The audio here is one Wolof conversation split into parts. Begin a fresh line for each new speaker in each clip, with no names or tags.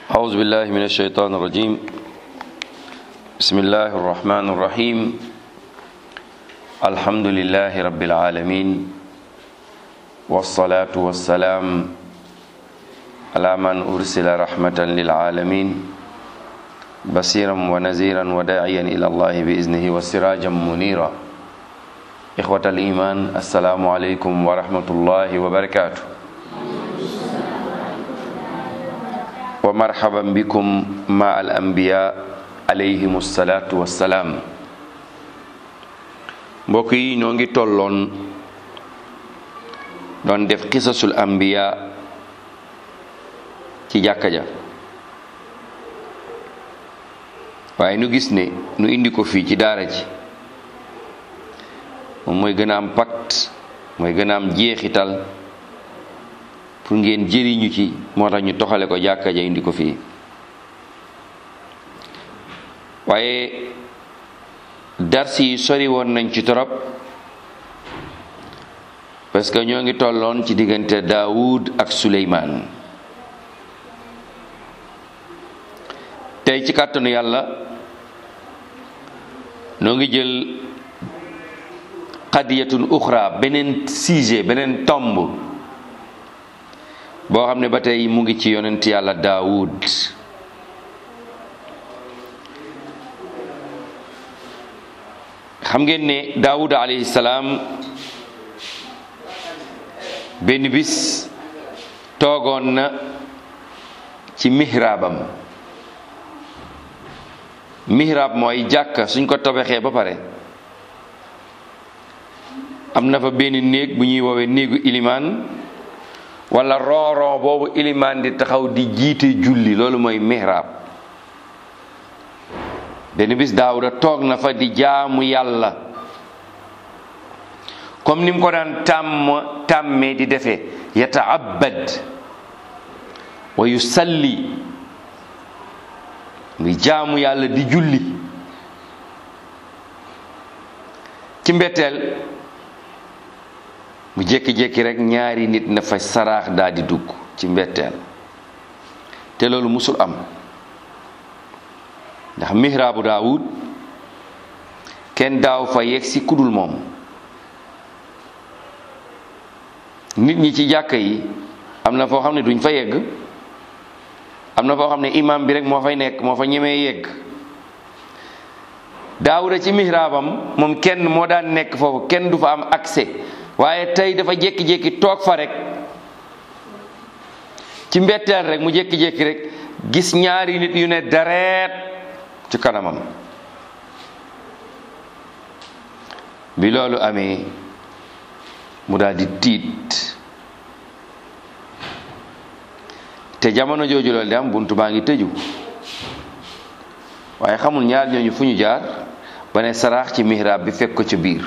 أعوذ بالله من الشيطان الرجيم بسم الله الرحمن الرحيم الحمد لله رب العالمين والصلاة والسلام على من أرسل رحمة للعالمين بصيرا ونذيرا وداعيا إلى الله بإذنه وسراجا منيرا إخوة الإيمان السلام عليكم ورحمة الله وبركاته wa marhaban bikum ma al anbiya alayhim salaatu wassalaam mbokk yi ñoo ngi tolloon doon def xisasul anbiya ci jàkka ja waaye nu gis ne nu indi ko fii ci daara ji moom mooy gën a am pacte mooy gën a am jeexital pour ngeen jëriñu ci moo tax ñu toxale ko jàkka ja indi ko fii waaye darsi yi sori woon nañ ci torop parce que ñoo ngi tolloon ci diggante Daawud ak Suleymaan tey ci kàttanu yàlla noo ngi jël qadiyatun uxra beneen sujet beneen tomb boo xam ne ba tey mu ngi ci yonent yàlla daawud xam ngeen ne daawud alayhi salaam benn bis toogoon na ci mihraabam mihraab mooy jàkka suñ ko tabaxee ba pare am na fa benn néeg bu ñuy woowee néegu ilimaan wala rooron boobu ilimaan di taxaw di jiite julli loolu mooy mihrab benn bis daawuda toog na fa di jaamu yàlla comme ni mu ko daan tàmm tàmmee di defee yataabad wa yusalli ngi jaamu yàlla di julli ci mbetteel mu jékki-jékki rek ñaari nit na fa saraax daal di dugg ci mbetteel te loolu musul am ndax mihraabu daawud kenn daaw fa yegg si kudul moom nit ñi ci jàkka yi am na foo xam ne duñ fa yegg am na foo xam ne imam bi rek moo fay nekk moo fa ñemee yegg daawuda ci mihraabam moom kenn moo daan nekk foofu kenn du fa am accès waaye tey dafa jékki-jékki toog fa rek ci mbetteel rek mu jékki-jékki rek gis ñaari nit yu ne dareet ci kanamam bi loolu amee mu daal di tiit te jamono jooju loolu di am buntu baa ngi tëju waaye xamul ñaar ñooñu fu ñu jaar ba ne saraax ci mihrab bi fekk ko ca biir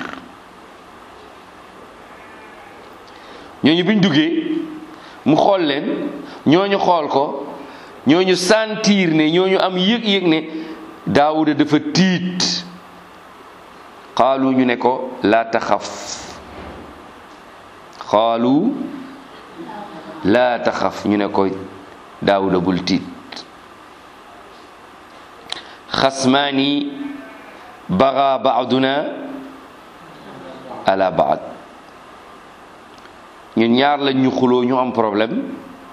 ñooñu biñ duggee mu xool leen ñooñu xool ko ñooñu sentir ne ñooñu am yëg-yëg ne daawuda dafa tiit xaalu ñu ne ko laa taxaf xaalu laa taxaf ñu ne ko daawuda bul tiit xasmaani baga baaduna ala baad ñun ñaar lañ ñu xuloo ñu am problème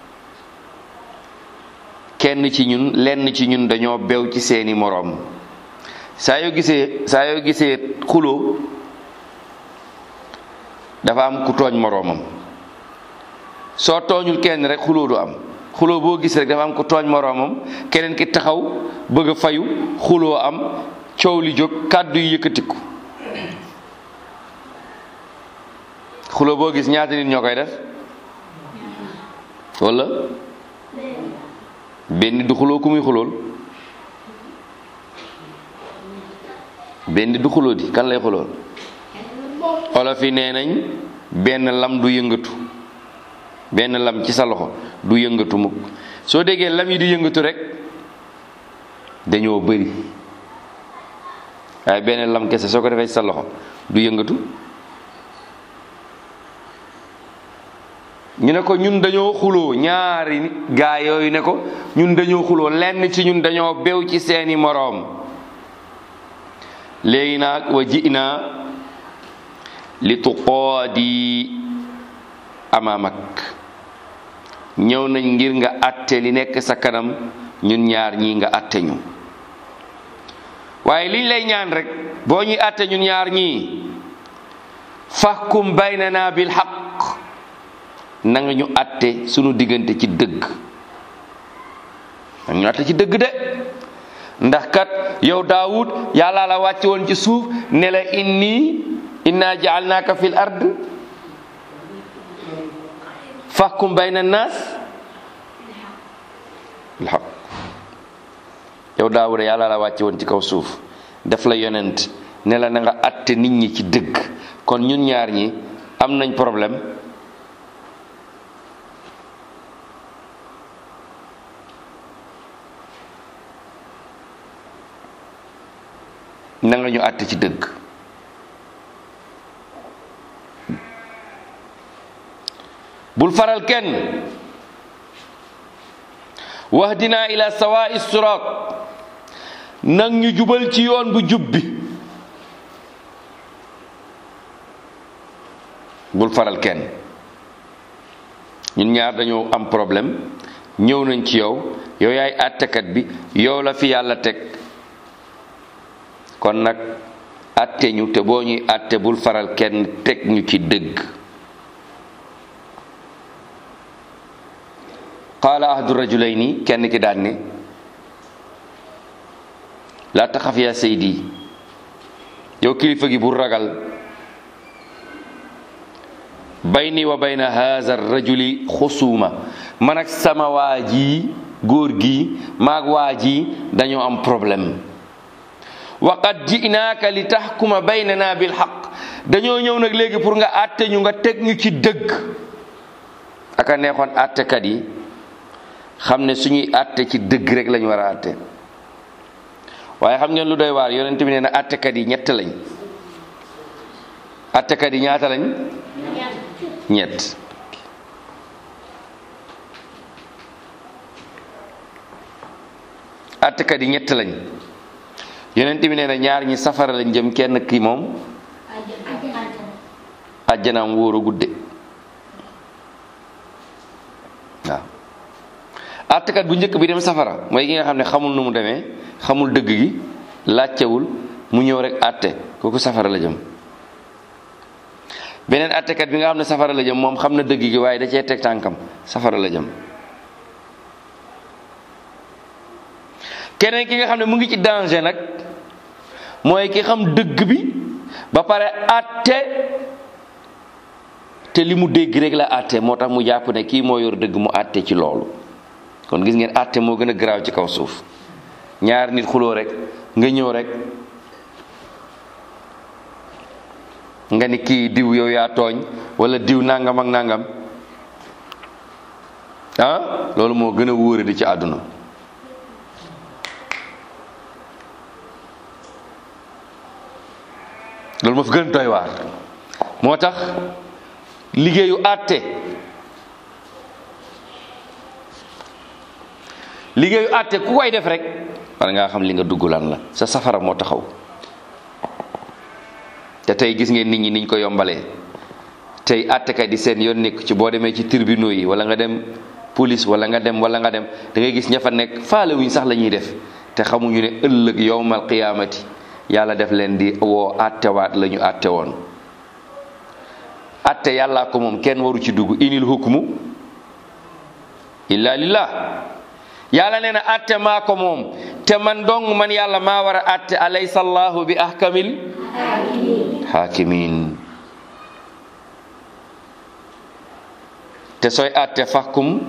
kenn ci ñun lenn ci ñun dañoo bew ci seeni moroom saa yoo gisee saa yoo gisee xuloo dafa am ku tooñ moroomam soo tooñul kenn rek xuloo du am xuloo boo gis rek dafa am ku tooñ moroomam keneen ki taxaw bëgg a fayu xuloo am coow li jóg kàddu yi yëkkatiku xulo boo gis ñaata nit ñoo koy def wala benn du xuloo ku muy xulool benn du xuloo di kan lay xulool olof yi nee nañ benn lam du yëngatu benn lam ci sa loxo du yëngatu mukk soo déggee lam yi di yëngatu rek dañoo bëri waaye benn lam kese soo ko defee ci sa loxo du yëngatu ñu ne ko ñun dañoo xuloo ñaari gaa yooyu ne ko ñun dañoo xuloo lenn ci ñun dañoo bew ci seeni moroom léegi nag wa ji'na li tuqaadi amaamak ñëw nañ ngir nga atte li nekk sa kanam ñun ñaar ñii nga atte ñu waaye liñ lay ñaan rek boo ñuy atte ñun ñaar ñii fahkum baynana bil haqq na nga ñu atte sunu diggante ci dëgg na nga ñu atte ci dëgg de ndax kat yow daawud yàlla la wàcce woon ci suuf ne la inni inna jaalnaaka fil ard fahkum bayna naas bil haqq yow daawuda yàlla la wàcce woon ci kaw suuf def la yonent ne la na nga atte nit ñi ci dëgg kon ñun ñaar ñi am nañ problème na nga ñu àtte ci dëgg bul faral kenn wahdina ila sawa'i sirat nag ñu jubal ci yoon bu jub bi bul faral kenn ñun ñaar dañoo am problème ñëw nañ ci yow yow yaay àttekat bi yow la fi yàlla teg kon nag àtte ñu te boo ñuy àtte bul faral kenn teg ñu ci dëgg qaala ahadu rajulayni kenn ki daan ne laa taxaf yaa saydi yow kilifa gi bul ragal bayni wa bayna haza rajuli xusuuma man ak sama waa ji góor gi maag waa ji dañoo am problème wa qad ji'naaka li taxkuma baynana bil xaq dañoo ñëw nag léegi pour nga àtte ñu nga teg ñu ci dëgg aka neexoon àttekat yi xam ne suñuy àtte ci dëgg rek lañu war a àtte waaye xam ngeen lu doy waar yonent bi nee na àttekat yi ñett lañ àttekat yi ñaata lañ ñett àttekat yi ñett lañ yonent bi nee na ñaar ñi safara lañ jëm kenn ki moom àjjanaam wóor a gudde waaw àttekat bu njëkk bi dem safara mooy ki nga xam ne xamul nu mu demee xamul dëgg gi laajtewul mu ñëw rek àtte kooku safara la jëm beneen àttekat bi nga xam ne safara la jëm moom xam na dëgg gi waaye da cee teg tànkam safara la jëm keneen ki nga xam ne mu ngi ci danger nag mooy ki xam dëgg bi ba pare àtte te li mu dégg rek la àtte moo tax mu jàpp ne kii moo yor dëgg mu àtte ci loolu kon gis ngeen àtte moo gën a garaaw ci kaw suuf ñaar nit xuloo rek nga ñëw rek nga ni kii diw yow yaa tooñ wala diw nangam ak nangam ah loolu moo gën a wóore di ci àdduna loolu moo fi gën a doy waar moo tax liggéeyu àtte liggéeyu àtte ku koy def rek war ngaa xam li nga dugg lan la sa safara moo taxaw te tey gis ngeen nit ñi niñ ko yombalee tey àttekat di seen yoon nekk ci boo demee ci tribunaux yi wala nga dem police wala nga dem wala nga dem da ngay gis ña fa nekk faale wuñ sax la ñuy def te xamuñu ne ëllëg yowmal qiyaamati yàlla def leen di woo àttewaat la ñu àtte woon àtte yàllaa ko moom kenn waru ci dugg inil hukmu illa lillah yàlla nee na àtte maa ko moom te man dong man yàlla maa war a àtte alaysa allahu bi ahkamil hakimin te sooy àtte fahkum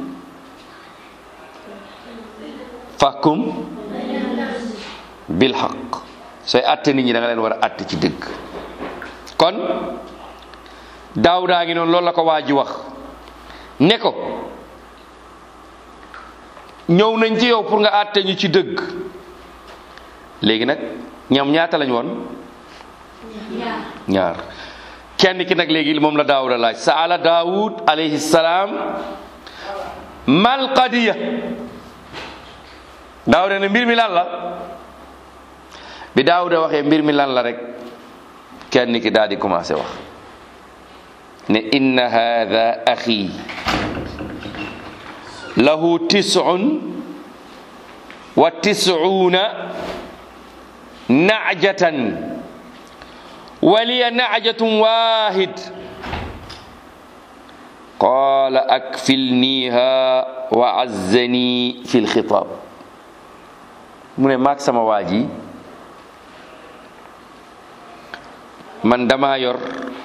fahkum bil haq sooy àtte nit ñi da nga leen war a àtte ci dëgg kon daawudaa ngi noonu loolu la ko waa ji wax ne ko ñëw nañ ci yow pour nga àtte ñu ci dëgg léegi nag ñoom ñaata lañ woon ñaar kenn ki nag léegi moom la daawuda laaj saala daawud alayhi salaam mal qadiya daawuda ne mbir mi lan la bi daawuda waxee mbir mi lan la rek kenn ki daal di commencé wax ne inna hada axi lahu tisun wa tisuuna najatan wa liya najatun wahid qala akfilniha wa azzani fi lxitab mu ne maag sama waa ji man dama yor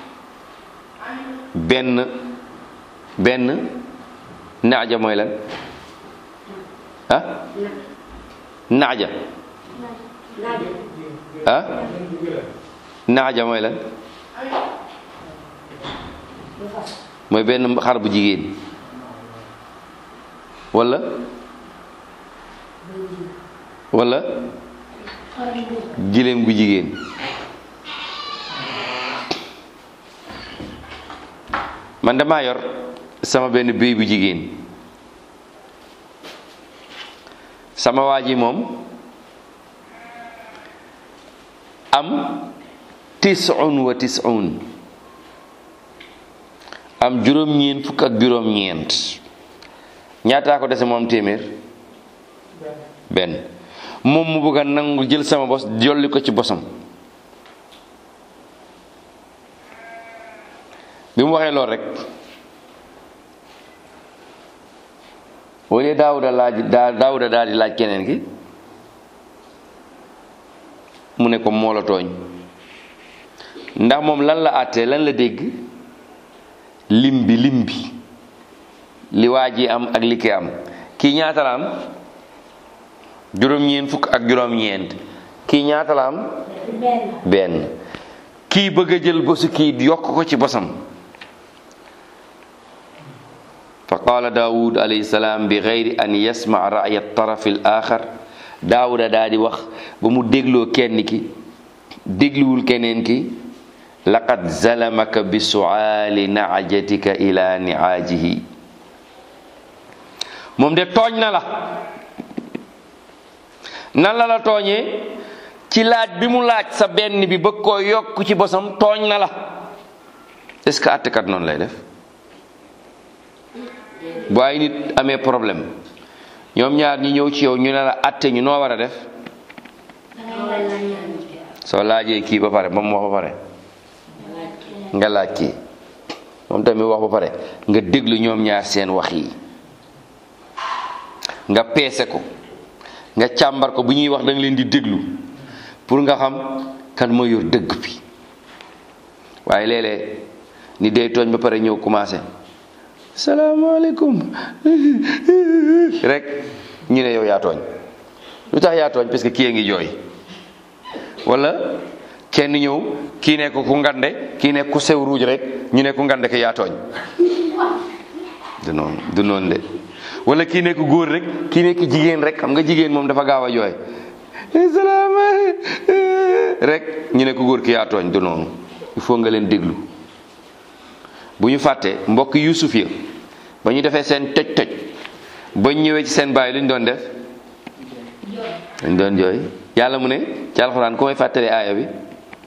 benn benn naaja mooy lan ah naaja ah naaja mooy lan mooy benn xar bu jigéen wala wala giléem gu jigéen man damaa yor sama benn béy bu jigéen sama waa ji moom am tisun wa tisun am juróom-ñeent fukk ak juróom-ñeent ñaataa ko dese moom téeméer benn moom mu bëgg a nangu jël sama bos jolli ko ci bosam bi mu waxee lool rek wala daawuda laaj daa daawuda daal di laaj keneen ki mu ne ko moo la tooñ ndax moom lan la àttee lan la dégg lim bi lim bi li waa ji am ak li ki am kii ñaata la am juróom-ñeent fukk ak juróom-ñeent kii ñaata la am benn kii bëgg a jël bosu kii yokk ko ci bosam fa qaala daawud alayhi salaam bi gayri an yasmaa raya tarafi al axar daawuda daa di wax ba mu dégloo kenn ki dégluwul keneen ki laqad zalamaka bi suaali naajatika ila niaajihi moom de tooñ na la nan la la tooñee ci laaj bi mu laaj sa benn bi bëgg koo yokk ci bosam tooñ na la est-ce que àttekat noonu lay def bu ay nit amee problème ñoom ñaar ñi ñëw ci yow ñu ne la àtte ñu noo war a def soo laajee kii ba pare ba mu wax ba pare nga laaj kii moom tamit wax ba pare nga déglu ñoom ñaar seen wax yi nga peese ko nga càmbar ko bu ñuy wax da nga leen di déglu pour nga xam kan moo yor dëgg bi waaye léeg-léeg ni day tooñ ba pare ñëw commencé salaamaaleykum rek ñu ne yow yaa tooñ lu tax yaa tooñ parce que kii a ngi jooy wala kenn ñëw kii ne ko ku ngande kii ne ku sew ruuj rek ñu ne ku ngande ke yaa tooñ du noonu du noonu de wala kii nekk góor rek kii nekk jigéen rek xam nga jigéen moom dafa gaaw a jooy salaamaaleykum rek ñu ne ko góor ki yaa tooñ du noonu il faut nga leen déglu bu ñu fàttee mbokk Yuusuf ya ba ñu defee seen toj toj ba ñu ñëwee ci seen baay lu ñu doon def dañ doon jooy yàlla mu ne ci alxuraan ku may fàttalee aaya bi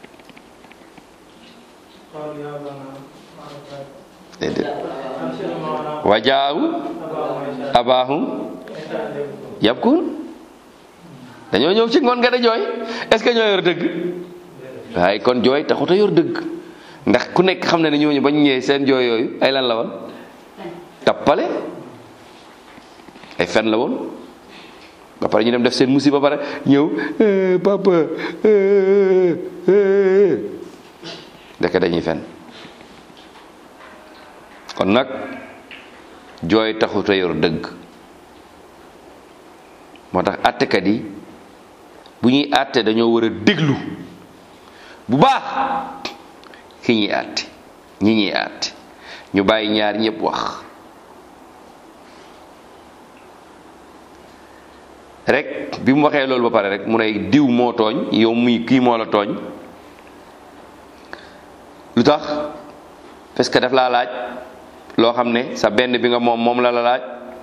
déedéet wa jaawu abaahum yabkun dañoo ñëw ci ngoon nga da jooy est-ce que ñoo yor dëgg waaye kon jooy taxut a yor dëgg ndax ku nekk xam na ne ñooñu bañ ñëwee seen jooy yooyu ay lan la woon tappale ay fen la woon ba pare ñu dem def seen musiba ba pare ñëw papa ndeke dañuy fen kon nag jooy taxut a yor dëgg moo tax àttekat yi bu ñuy àtte dañoo war a déglu bu baax ki ñuy àtte ñi ñuy àtte ñu bàyyi ñaar ñëpp wax rek bi mu waxee loolu ba pare rek mu ne diw moo tooñ yow muy kii moo la tooñ lu tax parce que daf laa laaj loo xam ne sa benn bi nga moom moom la la laaj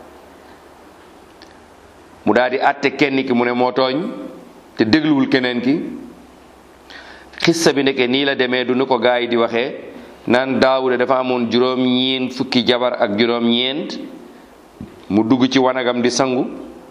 mu daal di àtte kenn ki mu ne moo tooñ te dégluwul keneen ki xissa bi ndeke nii la demee du nu ko gaa yi di waxee naan daawuda dafa amoon juróom-ñeent fukki jabar ak juróom-ñeent mu dugg ci wanagam di sangu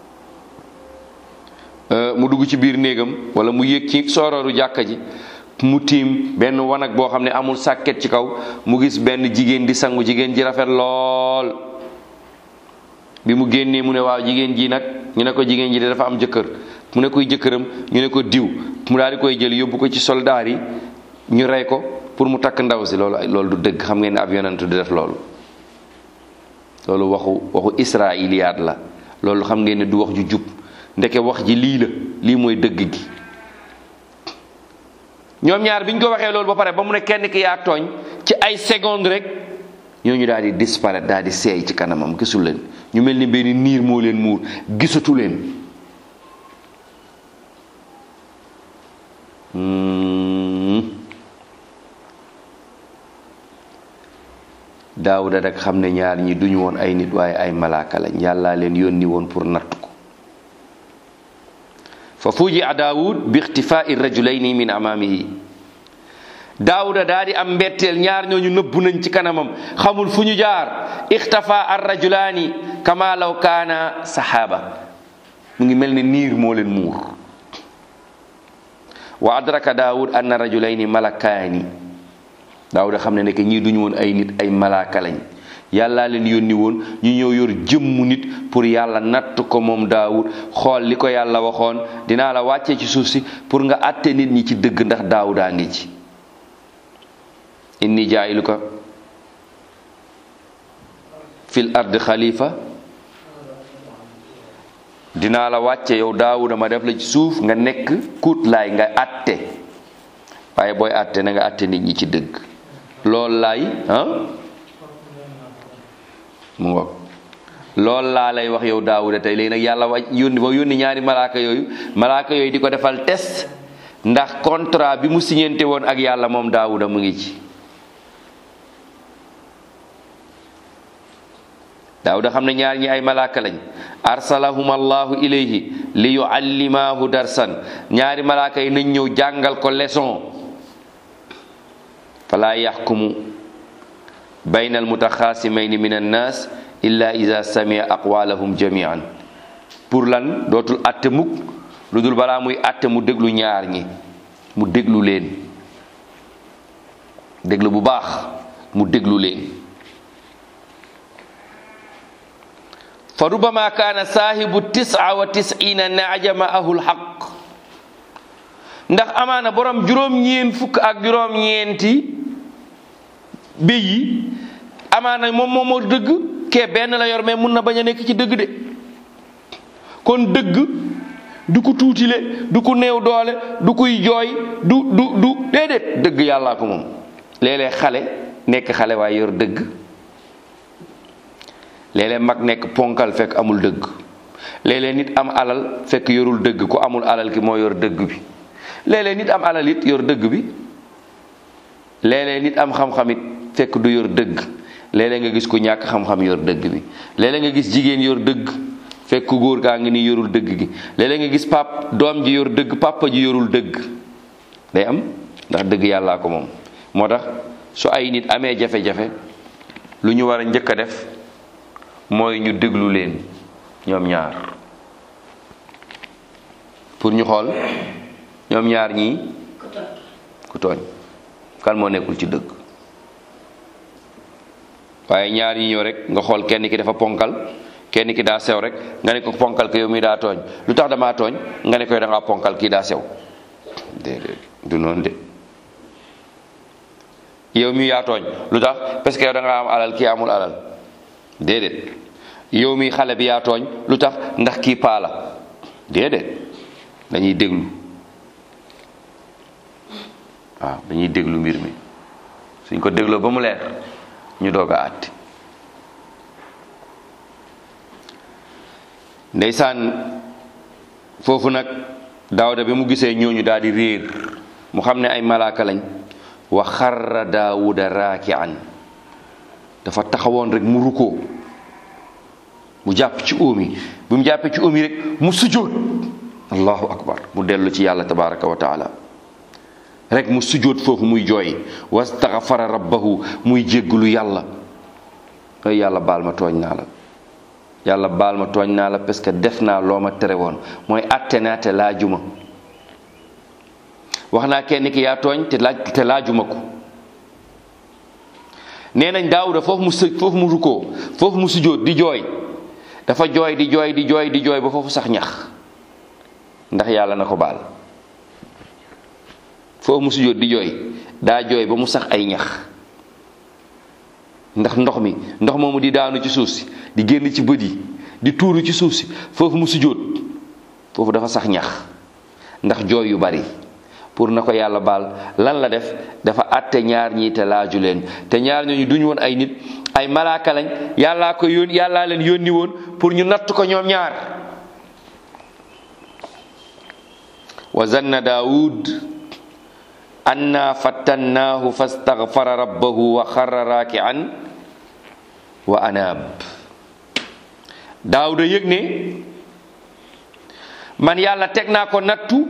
mu dugg ci biir néegam wala mu yéeg ci soorooru jàkka ji mu tiim benn wanag boo xam ne amul sàkket ci kaw mu gis benn jigéen di sangu jigéen ji rafet lool bi mu génnee mu ne waaw jigéen ji nag ñu ne ko jigéen ji de dafa am jëkkër mu ne koy jëkkëram ñu ne ko diw mu daal di koy jël yóbbu ko ci soldaar yi ñu rey ko pour mu takk ndaw si loolu loolu du dëgg xam ngeen ne ab yonent du def loolu loolu waxu waxu israiliyaat la loolu xam ngeen ne du wax ju jub ndeke wax ji lii la lii mooy dëgg gi ñoom ñaar bi ñu ko waxee loolu ba pare ba mu ne kenn ki yaa tooñ ci ay seconde rek ñooñu daal di disparaître daal di seey ci kanamam gisul leen ñu mel ni benn niir moo leen muur gisatu leen daawuda rek xam ne ñaar ñi duñu woon ay nit waaye ay malaaka lañ yàllaa leen yónni woon pour natt ko fa fuji a daawud bi ixtifai rajulayni min amaamihi daawuda daa di am mbetteel ñaar ñooñu nëbbu nañ ci kanamam xamul fu ñu jaar ixtafa ar rajulaani kama law kaana saxaaba mu ngi mel ne niir moo leen muur wa adraka daawud anna rajulayni malakaani daawuda xam ne nekk ñii duñu woon ay nit ay malaaka lañ yàllaa leen yónni woon ñu ñëw yor jëmmu nit pour yàlla natt ko moom daawud xool li ko yàlla waxoon dinaa la wàccee ci suuf si pour nga àtte nit ñi ci dëgg ndax daawudaa ngi ci inni jaayiluka fil ard xalifa dinaa la wàcce yow daawuda ma def la ci suuf nga nekk kuut laay nga àtte waaye booy àtte na nga àtte nit ñi ci dëgg loolu laay ah mu ngoog loolu laa lay wax yow daawuda tey léegi nag yàlla wàcc yónni ba yónni ñaari malaaka yooyu malaaka yooyu di ko defal test ndax contrat bi mu signante woon ak yàlla moom daawuda mu ngi ci daawuda xam ne ñaar ñi ay malaaka lañ arsalahum allahu ilayhi li yuallimaahu darsan ñaari malaaka yi nañ ñëw jàngal ko leçon fala yaxkumu bayna almutaxaasimayni min annaas illa ida samia aqwalahum jamian pour lan dootul atte mukk lu dul balaa muy atte mu déglu ñaar ñi mu déglu leen déglu bu baax mu déglu leen fa rubama kaana saahibu tisa wa tisina naaja maahu lxaq ndax amaana borom juróom-ñeen fukk ak juróom-ñeenti béy yi amaana moom moom moo dëgg kee benn la yor mais mun na bañ a nekk ci dëgg de kon dëgg du ko tuutile du ko néew doole du kuy jooy du du du déedéet dëgg yàllaa ko moom léeg-léeg xale nekk xale waaye yor dëgg léeg-léeg mag nekk ponkal fekk amul dëgg léeg-léeg nit am alal fekk yorul dëgg ku amul alal ki moo yor dëgg bi léeg-léeg nit am alal it yor dëgg bi léeg-léeg nit am xam-xam it fekk du yor dëgg léeg-léeg nga gis ku ñàkk xam-xam yor dëgg bi léeg-léeg nga gis jigéen yor dëgg fekk ku góor gaa ngi nii yorul dëgg gi léeg-léeg nga gis pap doom ji yor dëgg papa ji yorul dëgg day am ndax dëgg yàllaa ko moom moo tax su ay nit amee jafe-jafe lu ñu war a njëkk a def mooy ñu déglu leen ñoom ñaar pour ñu xool ñoom ñaar ñii ku tooñ kan moo nekkul ci dëgg waaye ñaar ñi ñëw rek nga xool kenn ki dafa ponkal kenn ki daa sew rek nga ne ko ponkal ki yow mi daa tooñ lu tax damaa tooñ nga ne ko da ngaa ponkal kii daa sew déedéet du noonu de yow mi yaa tooñ lu tax parce que yow da nga am alal kii amul alal déedéet yow mi xale bi yaa tooñ lu tax ndax kii paa la déedéet dañuy déglu waaw dañuy déglu mbir mi suñ ko dégloo ba mu leer ñu doog a àtte ndeysaan foofu nag daawda bi mu gisee ñooñu daal di réer mu xam ne ay malaaka lañ wa xarra daawuda raakian dafa taxawoon rek mu rukkoo mu jàpp ci óom yi bi mu jàppee ci óom yi rek mu sujjóot allahu akbar mu dellu ci yàlla tabaraka wa taala rek mu sujjóot foofu muy jooy wastaghfara rabbahu muy jéggulu yàlla ay yàlla baal ma tooñ naa la yàlla baal ma tooñ naa la parce que def naa loo ma tere woon mooy atte naa te laajuma wax naa kenn ki yaa tooñ te laaj te laajuma ko nee nañ daawuda foofu mu sëj foofu mu rukkoo foofu mu sujjóot di jooy dafa jooy di jooy di jooy di jooy ba foofu sax ñax ndax yàlla na ko baal foofu mu sujjóot di jooy daa jooy ba mu sax ay ñax ndax ndox mi ndox moomu di daanu ci suuf si di génn ci bët yi di tuuru ci suuf si foofu mu sujjóot foofu dafa sax ñax ndax jooy yu bari pour na ko yàlla baal lan la def dafa àtte ñaar ñii te laaju leen te ñaar ñooñu duñu woon ay nit ay malaaka lañ yàllaa ko yóon yàllaa leen yónni woon pour ñu natt ko ñoom ñaar wa zanna daawud anna fattannaahu fastaghfara rabbahu wa xarra raaki'an wa anaab daawuda yëg ne man yàlla teg naa ko nattu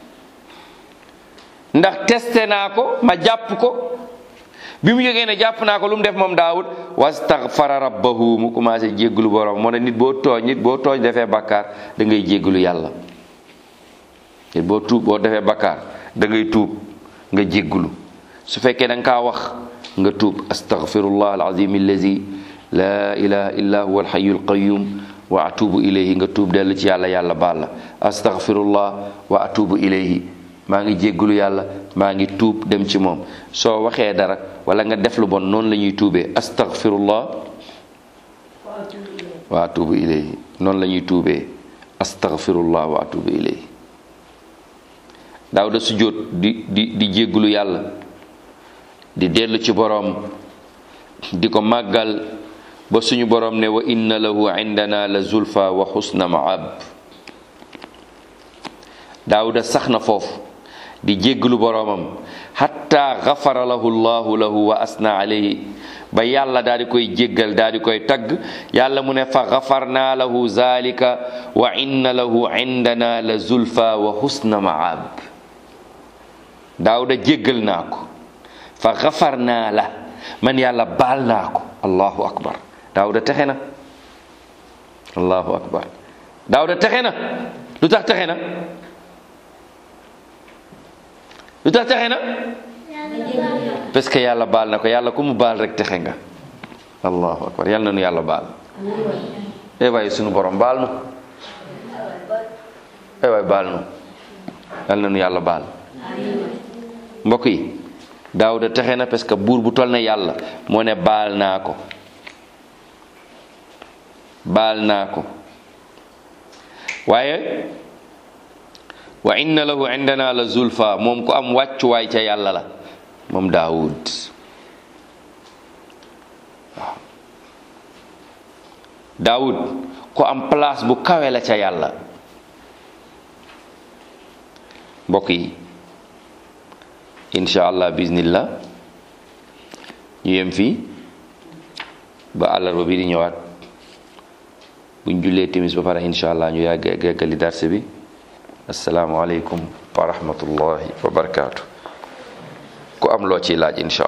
ndax testé naa ko ma jàpp ko bi mu yëgee ne jàpp naa ko lu mu def moom daawud wastaghfara rabbahu mu commencé jéggulu borom moo ne nit boo tooñ nit boo tooñ defee bakkaar da ngay jéggulu yàlla nit boo tuub boo defee bakkaar da ngay tuub nga jéggulu su fekkee da nga kaa wax nga tuub astaghfirullah alazim allazi la ilaha illa huwa alhayyul qayyum wa atubu ilayhi nga tuub dellu ci yàlla yàlla baal la astaghfirullah wa atubu ilayhi maa ngi jéggulu yàlla maa ngi tuub dem ci moom soo waxee dara wala nga def lu bon noonu la ñuy tuubee astaghfirullah wa atubu ilayhi noonu la ñuy tuubee astaghfirullah wa atubu ilayhi daawda sujjóot di di di jéggulu yàlla di dellu ci boroom di ko màggal ba suñu boroom ne wa inna lahu indana la zulfa wa xusna maab daawda sax na foofu di jéggalu boroomam xatta gafara lahu llahu lahu wa asna alayhi ba yàlla daal di koy jéggal daal di koy tagg yàlla mu ne fa gafarna lahu zalika wa inna lahu indana la zulfa wa husna maab daawda jéggal naa ko fa gafarna la man yàlla baal naa ko allahu akbar daawda texe na allahu akbar daawda texe na lu tax texe na lu tax texe na parce que yàlla baal na ko yàlla ku mu baal rek texe nga allahu akbar yàlla na nu yàlla baal eh waaye sunu borom baal nu eh waaye baal nu yàlla na nu yàlla baal mbokk yi daawuda texe na parce que buur bu toll na yàlla moo ne baal naa ko baal naa ko waaye wa inna lahu indana la zulfa moom ku am wàccuwaay ca yàlla la moom daawud waaw daawud ku am place bu kawe la ca yàlla mbokk yi insha allah bismillah ñu yem fii ba àllarba bi di ñëwaat buñ jullee timis ba pare insha allah ñu yàgg geggali darse bi assalaamu aleykum wa rahmatullahi wa barakaatu ku am loo ciy laaj insha